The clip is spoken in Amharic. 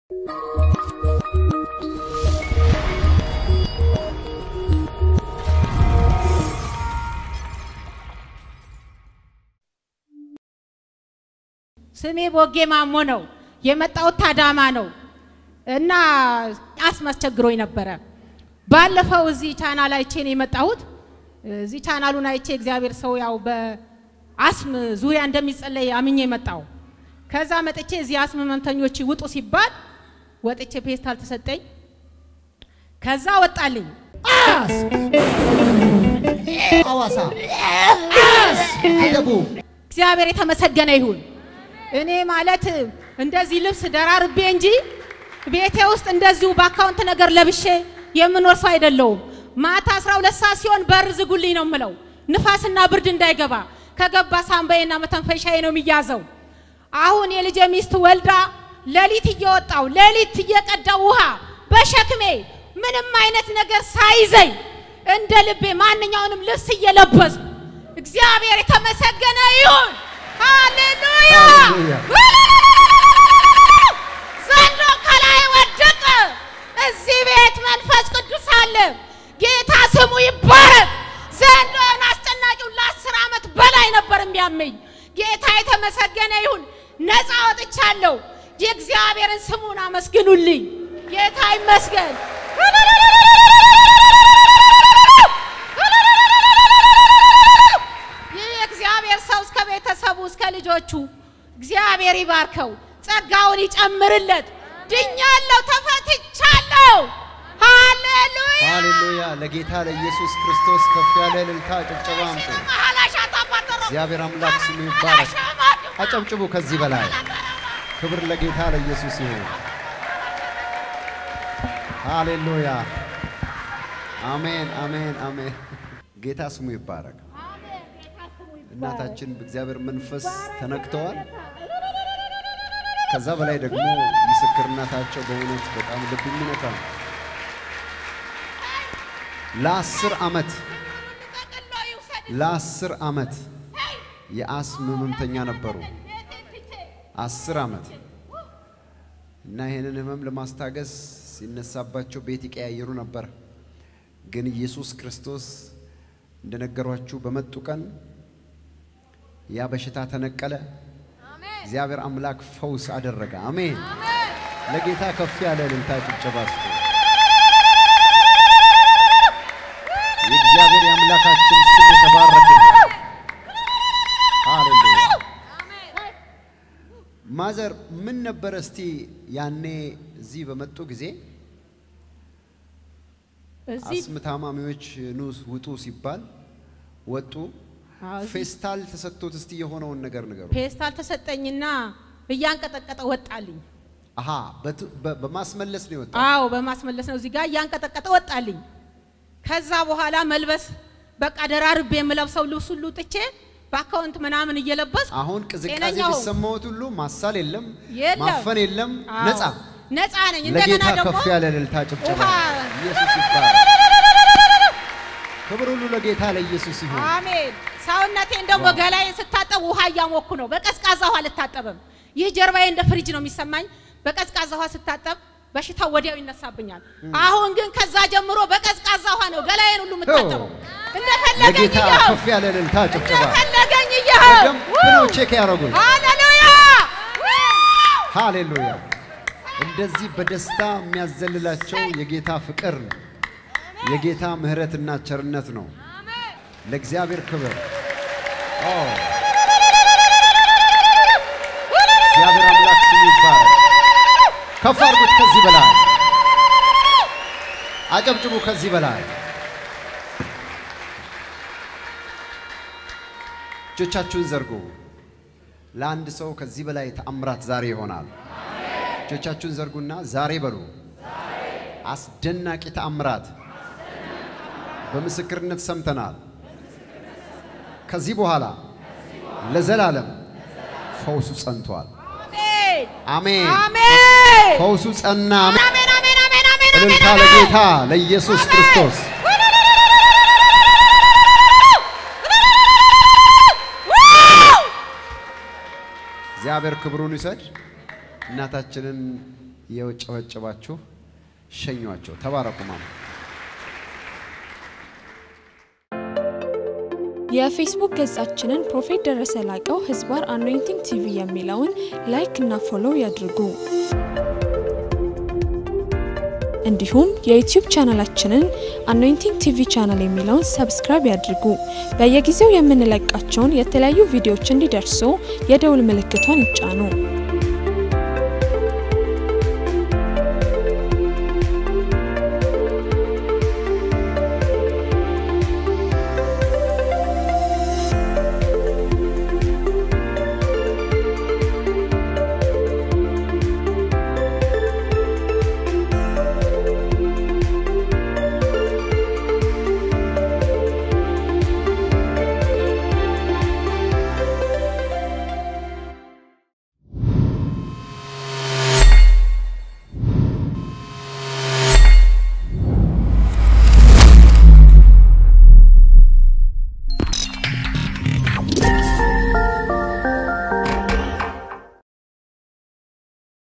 ስሜ ቦጌ ማሞ ነው። የመጣሁት ታዳማ ነው እና አስም አስቸግሮኝ ነበረ። ባለፈው እዚህ ቻናል አይቼ ነው የመጣሁት። እዚህ ቻናሉን አይቼ እግዚአብሔር ሰው ያው በአስም ዙሪያ እንደሚጸለይ አምኜ መጣሁ። ከዛ መጥቼ እዚህ አስም ህመምተኞች ውጡ ሲባል ወጥቼ ፔስታል ተሰጠኝ። ከዛ ወጣልኝ። ሐዋሳ አደቡ እግዚአብሔር የተመሰገነ ይሁን። እኔ ማለት እንደዚህ ልብስ ደራርቤ እንጂ ቤቴ ውስጥ እንደዚሁ በአካውንት ነገር ለብሼ የምኖር ሰው አይደለሁም። ማታ 12 ሰዓት ሲሆን በር ዝጉልኝ ነው የምለው፣ ንፋስና ብርድ እንዳይገባ። ከገባ ሳምባዬና መተንፈሻዬ ነው የሚያዘው። አሁን የልጄ ሚስት ወልዳ ሌሊት እየወጣው ሌሊት እየቀዳው ውሃ በሸክሜ ምንም አይነት ነገር ሳይዘኝ እንደ ልቤ ማንኛውንም ልብስ እየለበስኩ እግዚአብሔር የተመሰገነ ይሁን። ሃሌሉያ! ሃሌሉያ! ዘንዶ ከላይ ወደቀ። እዚህ ቤት መንፈስ ቅዱስ አለ። ጌታ ስሙ ይባረክ። ዘንዶን አስጨናቂው ለአስር ዓመት በላይ ነበር የሚያመኝ። ጌታ የተመሰገነ ይሁን። ነፃ ወጥቻለሁ። የእግዚአብሔርን ስሙን አመስግኑልኝ። ጌታ ይመስገን። ይህ የእግዚአብሔር ሰው እስከ ቤተሰቡ እስከ ልጆቹ እግዚአብሔር ይባርከው፣ ጸጋውን ይጨምርለት። ድኛለሁ፣ ተፈትቻለሁ። ሃሌሉያ ሃሌሉያ! ለጌታ ለኢየሱስ ክርስቶስ ከፍ ያለ እልልታ ጭብጨባ አምጡ። እግዚአብሔር አምላክ ስሙ ይባረክ። አጨብጭቡ ከዚህ በላይ ክብር ለጌታ ለኢየሱስ ይሁን። ሃሌሉያ! አሜን፣ አሜን፣ አሜን። ጌታ ስሙ ይባረክ። እናታችን በእግዚአብሔር መንፈስ ተነክተዋል። ከዛ በላይ ደግሞ ምስክርነታቸው በእውነት በጣም ልብ የሚነካ ነው። ለአስር ዓመት ለአስር ዓመት የአስም ህመምተኛ ነበሩ። አስር ዓመት እና ይህንን ህመም ለማስታገስ ሲነሳባቸው ቤት ይቀያየሩ ነበር። ግን ኢየሱስ ክርስቶስ እንደነገሯችሁ በመጡ ቀን ያ በሽታ ተነቀለ። እግዚአብሔር አምላክ ፈውስ አደረገ። አሜን። ለጌታ ከፍ ያለ እልልታ ጭብጨባ ስጡ። የእግዚአብሔር የአምላካችን ስም የተባረከ ይሁን። ሃሌሉያ። ማዘር ምን ነበረ እስቲ ያኔ እዚህ በመጡ ጊዜ እዚህ አስም ታማሚዎች ኑ ውጡ ሲባል ወጡ። አዎ፣ እዚህ ፌስታል ተሰጥቶት እስቲ የሆነውን ነገር ንገሩ። ፔስታል ተሰጠኝና እያንቀጠቀጠ ወጣልኝ። አሃ በት- በ- በማስመለስ ነው የወጣው። አዎ በማስመለስ ነው። እዚህ ጋር እያንቀጠቀጠ ወጣልኝ። ከዛ በኋላ መልበስ በቃ ደራርቤ የምለብሰው ልብስ ሁሉ ጥቼ በአካውንት ምናምን እየለበስ አሁን ቅዝቃዜ ጤነኛ ሆንኩ። ቢሰማዎት ሁሉ ማሳል የለም፣ የለም። ማፈን የለም፣ አዎ፣ ነፃ። ነፃ ነኝ። እንደገና ለጌታ ደግሞ ከፍ ያለ እልልታ ጭብጨባ። ውሃ- ኢየሱስ ይባረክ። ክብር ሁሉ ለጌታ ለኢየሱስ ይሁን። አሜን። ሰውነቴን ደግሞ ዋው። ገላዬን ስታጠብ ውሃ እያሞኩ ነው። በቀዝቃዛ ውሃ አልታጠብም። ይህ ጀርባዬ እንደ ፍሪጅ ነው የሚሰማኝ። በቀዝቃዛ ውሃ ስታጠብ በሽታው ወዲያው ይነሳብኛል። አሁን ግን ከዛ ጀምሮ በቀዝቃዛ ውሃ ነው ገላዬን ሁሉ የምታጠበው። እንደፈለገኝ ለጌታ እየኸው ከፍ ያለ እልልታ ጭብጨባ። እንደፈለገኝ እየኸው በደንብ ነው ቼክ ያደረጉን። ሃሌሉያ ሃሌሉያ። እንደዚህ በደስታ የሚያዘልላቸው የጌታ ፍቅር ነው። የጌታ ምሕረትና ቸርነት ነው። ለእግዚአብሔር ክብር ኦ፣ እግዚአብሔር አምላክ ስሙ ይባረክ። ከፍ አድርጉት ከዚህ በላይ አጨብጭቡ ከዚህ በላይ እጆቻችሁን ዘርጉ። ለአንድ ሰው ከዚህ በላይ ተአምራት ዛሬ ይሆናል። እጆቻችሁን ዘርጉና ዛሬ በሉ። አስደናቂ ተአምራት በምስክርነት ሰምተናል። ከዚህ በኋላ ለዘላለም ፈውሱ ጸንቷል። አሜን አሜን። አሜን ፈውሱ ጸና። አሜን። አሜን አሜን አሜን አሜን እልልታ አሜን ለጌታ ለኢየሱስ ክርስቶስ። እግዚአብሔር ክብሩን ይውሰድ። እናታችንን የጨበጨባችሁ ሸኟቸው። ተባረኩ ማማ። የፌስቡክ ገጻችንን ፕሮፌት ደረሰ ላቀው ህዝባር አኖይንቲንግ ቲቪ የሚለውን ላይክ እና ፎሎው ያድርጉ። እንዲሁም የዩቲዩብ ቻናላችንን አኖይንቲንግ ቲቪ ቻናል የሚለውን ሰብስክራይብ ያድርጉ። በየጊዜው የምንለቃቸውን የተለያዩ ቪዲዮዎች እንዲደርሱ የደውል ምልክቷን ይጫኑ።